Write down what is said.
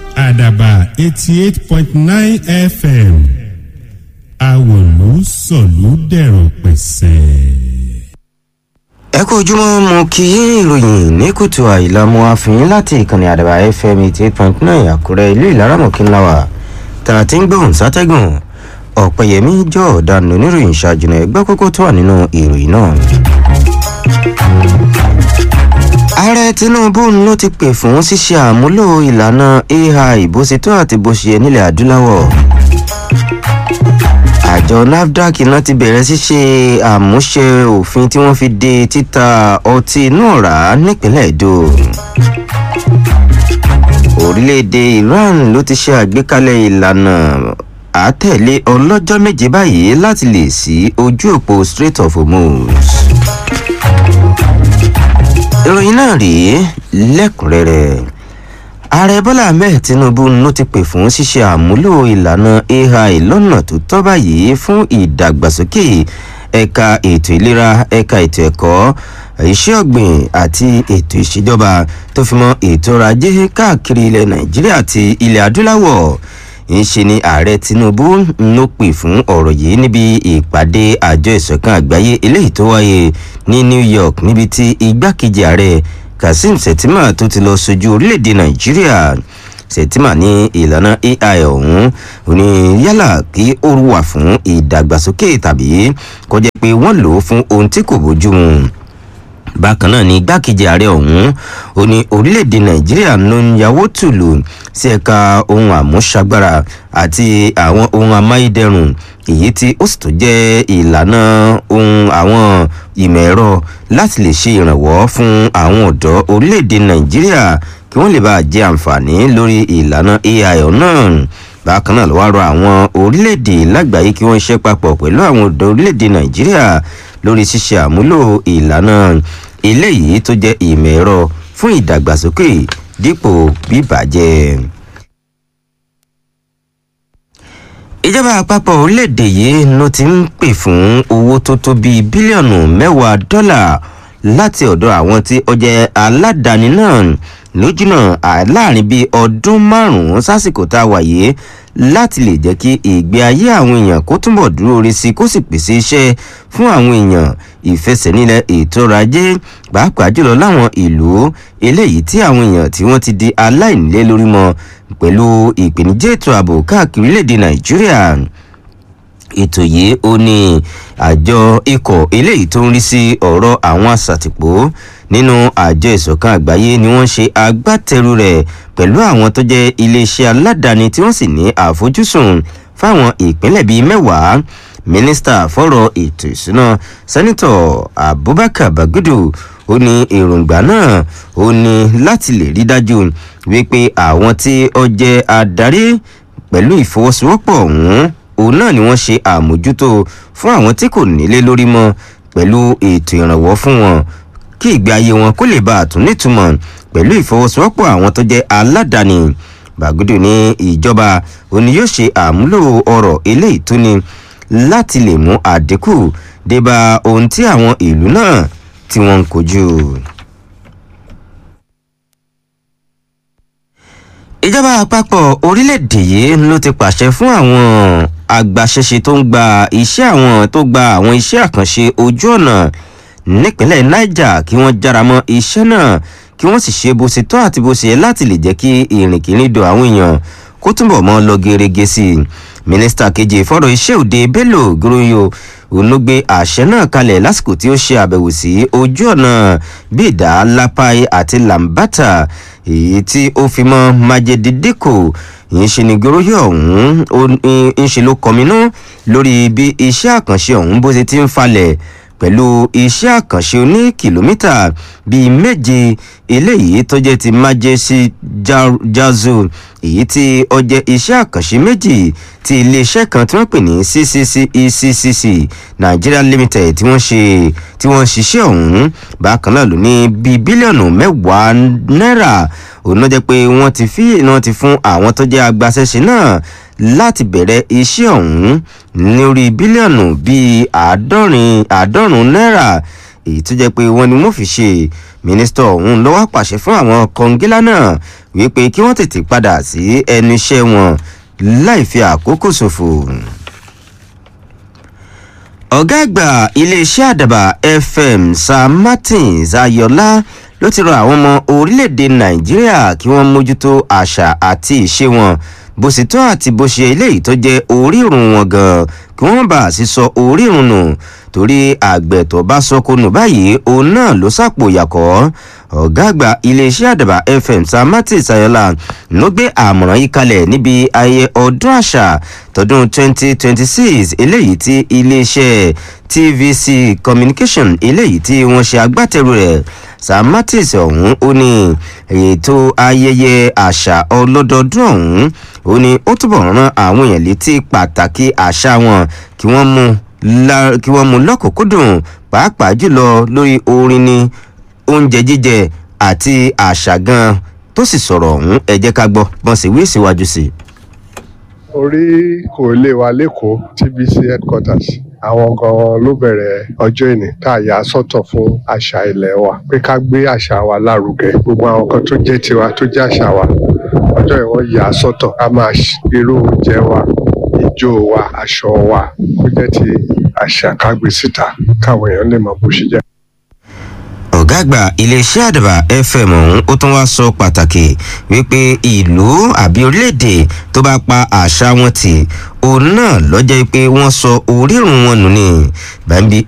àdàbà eighty eight point nine fm àwòlú sọ̀lú dẹ̀rọ̀ pẹ̀sẹ̀. ẹ kú ojúmọ́ mo kí yín ìròyìn ní kùtù àìlàmú àfihàn láti ìkànnì àdàbà fm eighty eight point nine àkúrẹ́ ìlú ìlaramọ̀kínláwà tá a ti ń gbóhùn sátẹ́gùn ọ̀pẹ̀yẹmí jọ ọ̀daràn oníròyìn ṣáájúnà ẹgbẹ́ kókó tó wà nínú ìròyìn náà. ààrẹ tinubu ló ti pè fún ṣíṣe àmúlò ìlànà ai bó ṣe tó àti bó ṣe yẹ nílẹ̀ adúláwọ̀ àjọ nafdac náà ti bẹ̀rẹ̀ ṣíṣe àmúṣe òfin tí wọ́n fi de títa ọtí inú ọ̀rá nípínlẹ̀ èdò orílẹ̀-èdè iran ló ti ṣe àgbékalẹ̀ ìlànà àtẹ̀lé ọlọ́jọ́ méje báyìí láti lè sí ojú òpó strait of hormuz ìròyìn náà rèé lẹ́kùnrẹ́rẹ́ ààrẹ bọ́lá ahmed tinubu ló ti pè fún ṣíṣe àmúlò ìlànà ai lọ́nà tó tọ́ báyìí fún ìdàgbàsókè ẹ̀ka ètò ìlera ẹ̀ka ètò ẹ̀kọ́ iṣẹ́ ọ̀gbìn àti ètò ìṣèjọba tó fi mọ́ ètò ọrọ̀ ajé káàkiri ilẹ̀ nàìjíríà àti ilẹ̀ adúláwọ̀ ńṣe ni ààrẹ tinubu ló pè fún ọ̀rọ̀ yìí níbi ìpàdé àjọ ìṣọ̀kan àgbáyé eléyìí tó wáyé ní new york níbi tí igbákejì ààrẹ kazeem shettima tó ti lọ sojú orílẹ̀-èdè nàìjíríà shettima ní ìlànà ai ọ̀hún òní yálà kí ó wà fún ìdàgbàsókè tàbí kọjá pé wọ́n lò ó fún ohun tí kò bójú mu bákan náà ni igbákejì ààrẹ ọ̀hún ó ní orílẹ̀-èdè nàìjíríà ló ń yàwó tùlù sí ẹ̀ka ohun àmúṣagbára àti àwọn ohun amáyédẹrùn èyí tí ó sì tún jẹ́ ìlànà ohun àwọn ìmọ̀ ẹ̀rọ láti lè ṣe ìrànwọ́ fún àwọn ọ̀dọ́ orílẹ̀-èdè nàìjíríà kí wọ́n lè bá jẹ àǹfààní lórí ìlànà ai náà bákan náà ló wá rọ àwọn orílẹ̀-èdè lágbàáyé kí wọ́n ṣe papọ̀ pẹ̀lú àwọn ọ̀dọ́ orílẹ̀-èdè nàìjíríà lórí ṣíṣe àmúlò ìlànà eléyìí tó jẹ́ ìmọ̀ ẹ̀rọ fún ìdàgbàsókè dípò bíbàjẹ́. ìjọba àpapọ̀ orílẹ̀-èdè yìí ló ti ń pè fún owó tó tó bíi bílíọ̀nù mẹ́wàá dọ́là láti ọ̀dọ̀ àwọn tí ó jẹ́ aládàáni náà lójúnà láàrin bíi ọdún márùn-ún sásìkò tá a wà yìí láti lè jẹ́ kí ìgbé ayé àwọn èèyàn kó túnbọ̀ dúró rí sí kó sì pèsè iṣẹ́ fún àwọn èèyàn ìfẹsẹ̀nílẹ̀ ètò ọrọ̀ ajé pàápàá jùlọ láwọn ìlú eléyìí tí àwọn èèyàn tí wọ́n ti di aláìnílé lórí mọ́ pẹ̀lú ìpèníjẹ́ ètò ààbò káàkiri orílẹ̀-èdè nàìjíríà ètò yìí ó ní àjọ ikọ̀ eléyìí tó ń rí sí ọ̀rọ̀ àwọn àṣàtìpó nínú àjọ ìṣọ̀kan àgbáyé ni wọ́n ṣe agbátẹrù rẹ̀ pẹ̀lú àwọn tó jẹ́ iléeṣẹ́ aládàáni tí wọ́n sì ní àfojúsùn fáwọn ìpínlẹ̀ bíi mẹ́wàá mínísítà fọ́rọ̀ ètò ìṣúná sẹ́nitọ̀ abubakar bagudu ó ní èròǹgbà náà ó ní láti lè rí dájú wípé àwọn tí ó jẹ́ adarí pẹ̀lú ìfọwọ́sowọ́pọ̀ ọ̀hún òun náà ni wọ́n ṣe àmójútó fún àwọn tí kò nílé lórí mọ́ pẹ̀lú ètò ìrànwọ́ fún wọn kí ìgbé ayé wọn kó lè bá a tún nítumọ̀ pẹ̀lú ìfọwọ́sowọ́pọ̀ àwọn tó jẹ́ aládàáni bàgùdù ní ìjọba òní yóò ṣe àmúlò ọrọ̀ eléyìí tó ní láti lè mú àdínkù débà ohun tí àwọn ìlú náà tí wọ́n ń kojú. ìjọba àpapọ̀ orílẹ̀-èdè yìí ló ti pàṣẹ fún àwọn agbaṣẹ́ṣe tó ń gba iṣẹ́ àwọn tó gba àwọn iṣẹ́ àkànṣe ojú ọ̀nà nípínlẹ̀ niger kí wọ́n jára mọ́ iṣẹ́ náà kí wọ́n sì ṣe bó ṣe tọ́ àti bó ṣe yẹ láti lè jẹ́ kí ìrìnkìrìndò àwọn èèyàn kó túbọ̀ mọ́ lọ gerege sí i mínísítà kejì fọ́rọ̀ iṣẹ́ òde bello groyo òun ló gbé àṣẹ náà kalẹ̀ lásìkò tí ó ṣe àbẹ̀wò sí ojú ọ̀nà bídà lápáì àti lambata èyí tí ó fi mọ́ májèdídìkò yìí ṣe ni goroyo ọ̀hún ń ṣe ló kọminú lórí bí iṣẹ́ àkànṣe ọ̀hún bó ṣe ti ń falẹ̀ pẹ̀lú iṣẹ́ àkànṣe oní kìlómítà bíi méje eléyìí tó jẹ́ ti májèsí jazu èyí tí ó jẹ́ iṣẹ́ àkànṣe méjì ti iléeṣẹ́ kan tí wọ́n pè ní ccceccc nigeria limited tí wọ́n ṣe tí wọ́n ṣiṣẹ́ ọ̀hún bákan náà ló ní bíi bílíọ̀nù mẹ́wàá náírà òun náà jẹ́ pé wọ́n ti fi wọ́n ti fún àwọn tó jẹ́ agbaṣẹ́ṣe náà láti bẹ̀rẹ̀ iṣẹ́ ọ̀hún lórí bílíọ̀nù bíi àádọ́rin àádọ́rùn-ún náírà èyí tó jẹ́ pé wọ́n ni wọ́n fi ṣe mínísítà ọ̀hún ló wá pàṣẹ fún àwọn kọngílá náà wípé kí wọ́n tètè padà sí ẹnu iṣẹ́ wọn láì fi àkókò ṣòfò ọ̀gá àgbà iléeṣẹ́ àdàbà fm sam martins ayọ̀lá ló ti rọ àwọn ọmọ orílẹ̀-èdè nàìjíríà kí wọ́n mójútó àṣà àti ìṣe wọn bó sì tọ́ àti bó ṣe eléyìí tó jẹ́ orírun wọn gan kí wọ́n bá sì sọ orírun nù torí àgbẹ̀ tó bá sọkò nù báyìí òun náà ló sàpò yàkọ́ ọ̀gá àgbà iléeṣẹ́ àdàbà fm sam martins ayọ̀lá ló gbé àmọ̀ràn yìí kalẹ̀ níbi ayẹyẹ ọdún àṣà tọdún 2026 eléyìí tí iléeṣẹ́ tvc communication eléyìí tí wọ́n ṣe agbátẹrù rẹ̀ sam martins ọ̀hún ó ní ètò ayẹyẹ àṣà ọlọ́dọọdún ọ̀hún ó ní ó túbọ̀ rán àwọn èèyàn létí pàtàkì àṣà wọn kí wọ́n mú kí wọ́n mú lọ́kùnkúndùn pàápàá jùlọ lórí orin ni oúnjẹ jíjẹ àti àṣà gan tó sì sọ̀rọ̀ ọ̀hún ẹ jẹ́ ká gbọ́ bọ́n sì wí síwájú sí i. orí kò lè wa lẹ́kọ̀ọ́ tvc headquarters àwọn gan ló bẹ̀rẹ̀ ọjọ́ ìní tá a yà sọ́tọ̀ fún àṣà ilẹ̀ wa pé ká gbé àṣà wa lárugẹ gbogbo àwọn kan tó jẹ́ tiwa tó jẹ́ àṣà wa ọjọ́ ìwọ̀n yà sọ́tọ̀ ká máa irú oúnjẹ wa ijó wa aṣọ wa kó jẹ́ ti àṣà ká gbé síta káwọn èèyàn lè mọ bó ṣe jẹ́ ọ̀gá àgbà iléeṣẹ́ àdàbà fm ọ̀hún ó tún wá sọ pàtàkì wípé ìlú àbí orílẹ̀-èdè tó bá pa àṣà wọn tì òun náà lọ́jọ́ pé wọ́n sọ orírun wọn nù ní bambi